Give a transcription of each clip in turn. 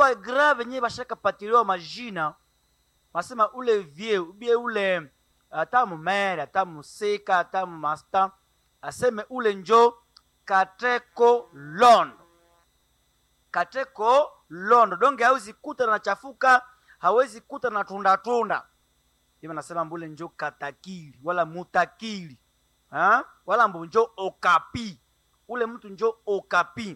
bagra venye bashakapatiliwa majina basema ule vie ubie ule ata mumere ata musika ata mumasta aseme ule njo kateko londo kateko londo donge hawezi kuta na chafuka hawezi kuta na tunda tunda hivi nasema mbule njo katakili wala mutakili ha? wala mbu njo okapi ule mtu njo okapi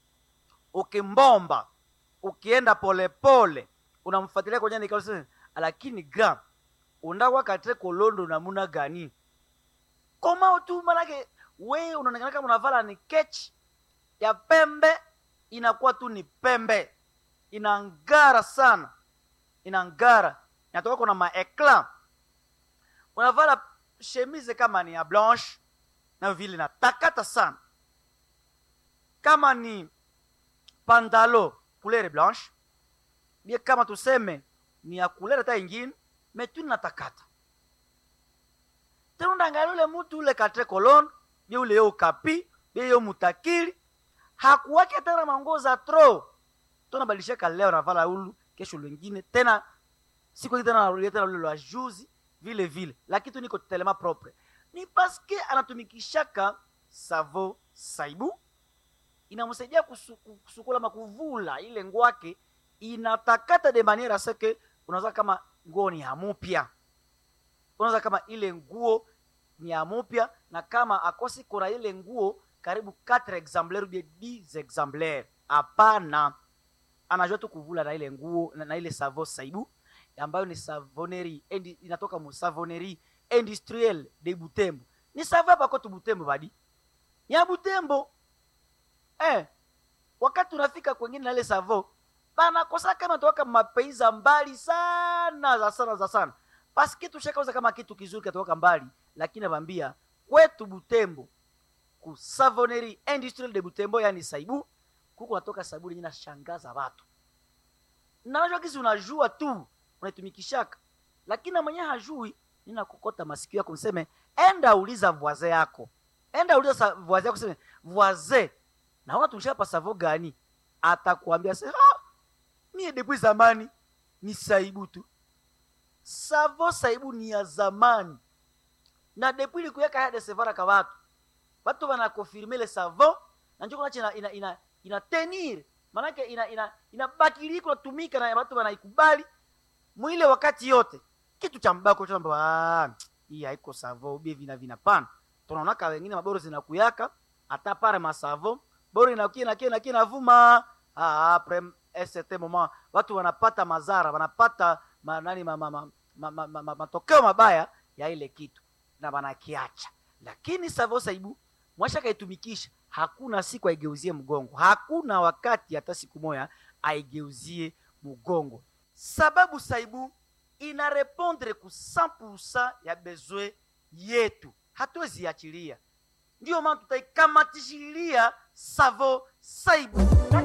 ukimbomba ukienda polepole unamfuatilia kwenye nikao lakini gram undawa kateko londo namuna gani koma tu manake we unaonekana kama unavala ni kechi ya pembe inakuwa tu ni pembe inangara sana inangara inatoka kuna maekla unavala chemise kama ni ya blanche na vile natakata sana kama ni pandalo couleur blanche bie kama tuseme ni ya couleur hata ingine metu natakata tena undangalia ule mutu ule katre kolon bie ule yo kapi bie yo mutakili hakuwake tena manguo za tro tonabadilishaka leo navala ulu kesho lwengine tena siku hii tena narudia tena ule lwa juzi vile vile lakini tu niko telema propre ni paske anatumikishaka savo saibu inamsaidia kusu, kusukula makuvula ile ngwake inatakata de maniera seke unaweza kama nguo ni hamupya unaweza kama ile nguo ni hamupya na kama akosi kuna ile nguo karibu 4 exemplaire ubie 10 exemplaire hapana anajua tu kuvula na ile nguo na, na ile savo saibu ambayo ni savoneri endi, inatoka mu savoneri industriel de butembo ni savo hapa kwetu butembo badi ya butembo eh, wakati unafika kwengine na ile savo banakosa kama toka mapeiza mbali sana za sana za sana paske tushakauza kama kitu kizuri katoka mbali lakini nabambia kwetu butembo ku savoneri industriel de butembo yani saibu kuko natoka sabuni yenye nashangaza watu najua kisi unajua tu unaitumikishaka lakini na mwenyewe hajui ninakokota masikio yako mseme enda uliza voise yako enda uliza voise yako seme voise naona tumshapa savo gani atakuambia se ah, mie depuis zamani ni saibu tu savo saibu ni ya zamani na depuis likuyaka ya desevara ka watu watu wanakonfirme le savo na njo kunache ina, ina, ina, ina tenir manake ina ina inabakili kunatumika na watu wanaikubali mwile wakati yote kitu cha mbako cha mbaba hii haiko savo ubie vina vina pana tunaonaka wengine maboro zinakuyaka hata pare masavo boro inakia nakia nakia navuma ah après un certain moment watu wanapata mazara wanapata ma, nani ma, ma, ma, ma, ma, ma, ma, matokeo mabaya ya ile kitu na wanakiacha lakini savo saibu mwasha kaitumikisha hakuna siku aigeuzie mgongo hakuna wakati hata siku moya aigeuzie mgongo sababu saibu ina repondre ku 100% ya bezwe yetu hatuwezi achilia ndiyo maana tutaikamatishilia savo saibu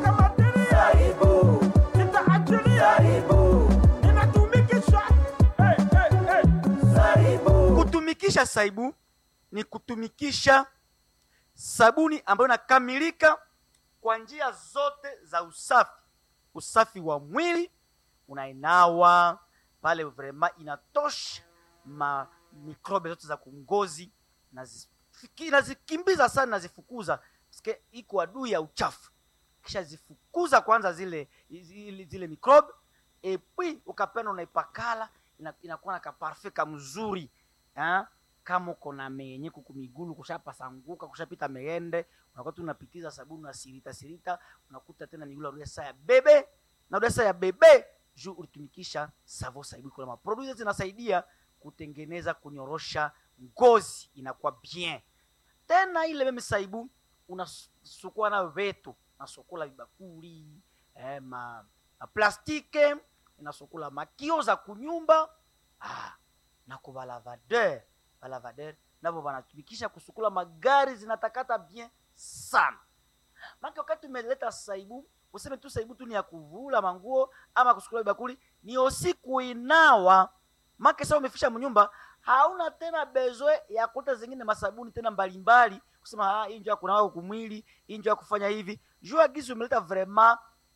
Saibu, nitaachilia. Ninatumikisha. Hey, hey, hey. Saibu. kutumikisha saibu ni kutumikisha sabuni ambayo inakamilika kwa njia zote za usafi usafi wa mwili unainawa pale vrema inatosha ma mikrobe zote za kungozi nazifiki- nazikimbiza sana nazifukuza Sike iko adui ya uchafu kisha zifukuza kwanza zile zile, zile mikrobe epui ukapenda unaipakala ina- inakuwa na kaparfe kamzuri ha? kama uko na menye kuku migulu kushapasanguka kushapita meende unakuwa tu unapitiza sabuni unasirita sirita unakuta tena migulu arudia saa ya bebe narudia saa ya bebe juu ulitumikisha savo saibu kuna maproduit zinasaidia kutengeneza kunyorosha ngozi inakuwa bien tena ile meme saibu unasukua nayo vetu nasukula vibakuli eh, ma, ma plastike inasukula makio za kunyumba ah, na kwa balavadeur balavadeur navo wanatumikisha kusukula magari zinatakata bien sana maka wakati umeleta saibu useme tu saibu tu ni ya kuvula manguo ama kusukula vibakuli ni osi kuinawa make sa umefisha mnyumba hauna tena bezwe ya kuta zingine masabuni tena mbalimbali kusema ah, hii njo ya kunawa kumwili hii njo ya kufanya hivi jua gizi umeleta vraiment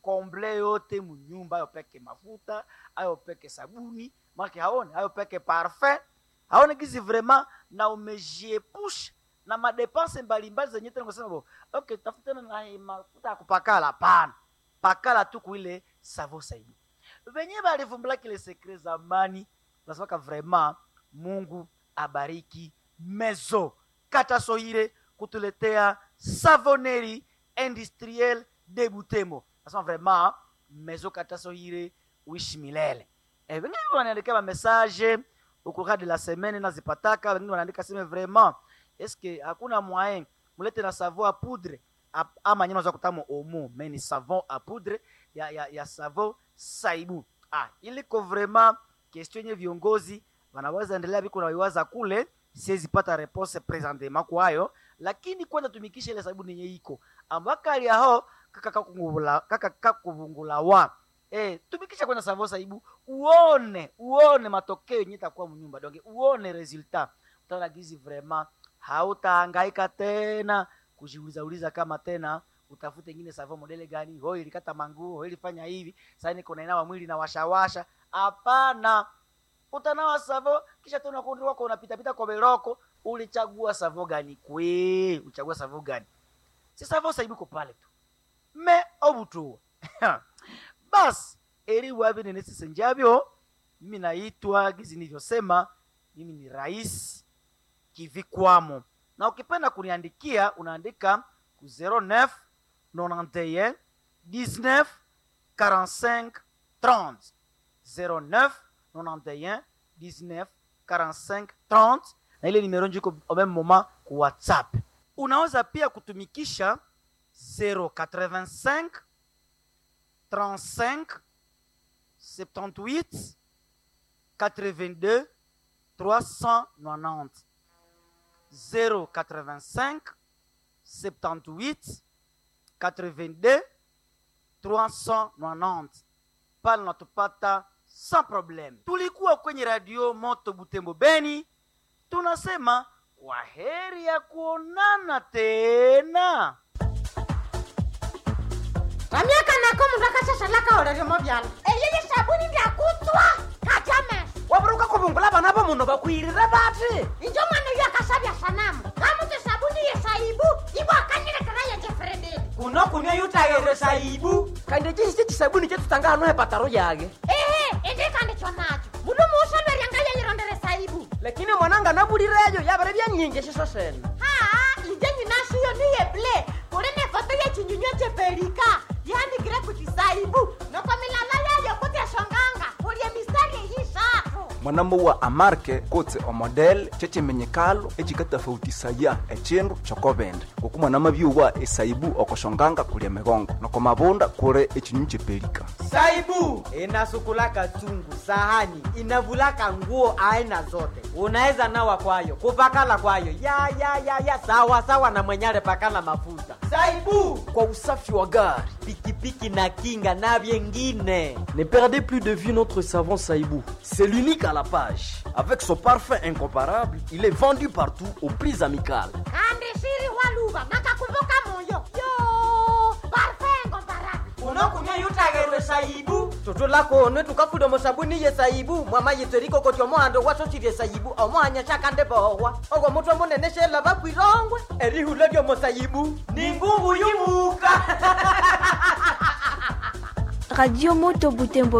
komble yote munyumba ayo peke mafuta ayo peke sabuni make haone ayo peke parfum haone gizi vraiment na umejiepusha na madepense mbalimbali zenye tena kusema bo okay tafutana na hii mafuta ya kupakala hapana pakala tu kuile savo saidi venye balivumbula kile sekre zamani nasemaka vraiment mungu abariki mezo katasoire kutuletea savoneri industriel de butemo nasema vraiment mezo katasoire uishi milele e, wengine wanaandika mamessage ukuka de la semaine nazipataka wengine wanaandika seme vraiment eske hakuna moyen mulete na savon a poudre ap- ama nyama za kutamo omo mais ni savon a poudre ya, ya, ya savon saibu ah, iliko vraiment question yenye viongozi wanaweza endelea biko naiwaza kule siwezi pata repose presentement kwayo lakini kwanza tumikisha ile sabuni yenye iko ambakali aho kakakakuvungula kakakuvungula wa eh, tumikisha kwanza savon saibu uone uone matokeo yenye itakuwa mnyumba donge uone resultat utaona gizi vraiment hautahangaika tena kujiuliza uliza kama tena utafute ingine savon modele gani ho ilikata manguo ho ilifanya hivi sasa niko nainawa mwili na washawasha hapana utanawa savo kisha tena kundi wako unapitapita kwa beroko ulichagua savo gani kwe uchagua savo gani si savo saibiko pale tu me obutua basi eri wavi nenesise njavyo mimi naitwa gizi nilivyosema mimi ni rais kivikwamo na ukipenda kuniandikia unaandika ku 09 91 19 45 30 09 91 19 45 30 na ile nimero njiko au même moment ku whatsapp unaweza pia kutumikisha 085 35 78 82 390 085 78 82 390 pale natupata sans problème tulikuwa kwenye radio moto butembo beni tunasema kwa heri ya kuonana tena ramyaka nako mundu akashashalaka oreremo vyala eyeye sabuni vyakutswa katame waburuka kuvungula vana va munhu vakwirire vati injo mwana uyo akashavya sanamu kamuti sabuni yesaibu ivo akanyilekera yejefrededi kuno kunywa yutayere saibu kandi cisi cisabuni cetutanga hano hepataro yage ehe indikandi chonacho mundu muushaverya yeyirondere saibu lakini mwananga navulireyo yavere vyanyinji ciso sene haa inje nyinashiyo niyeble kuli ne foto yechinyunywa cheperika yanikire kuti saibu noko milala yayo kuti eshonganga kulye mistari eyishatu mwanamuwa amarke kutse omodele cecemenyekalo ecikatafautisaya ecindu cokovende ngoku mwanamavyuwa esaibu okoshonganga kulia migongo noko mavunda kuli ecinyu cepelika saibu inasukulaka chungu sahani inavulaka nguo aina zote unaweza nawa kwayo kupakala kwayo ya ya ya ya sawa sawa na mwenyale pakala mafuta saibu kwa usafi wa gari pikipiki na kinga na vyengine Ne perdez plus de vue notre savon Saïbou. C'est l'unique à la page. Avec son parfum incomparable, il est vendu partout aux prix amicales. kandi shiri waluva nakakumbuka moyo yo parfengo barabi unokunywa yutagerwe saibu toto lako one tukafuda musabuni ye saibu mwama yiteriko koti omohando wasosirye saibu omohanya shakande bohwa ogwo mutwe munene shela bakwirongwe erihula lyomusaibu ni ngungu yumuka Radio Moto Butembo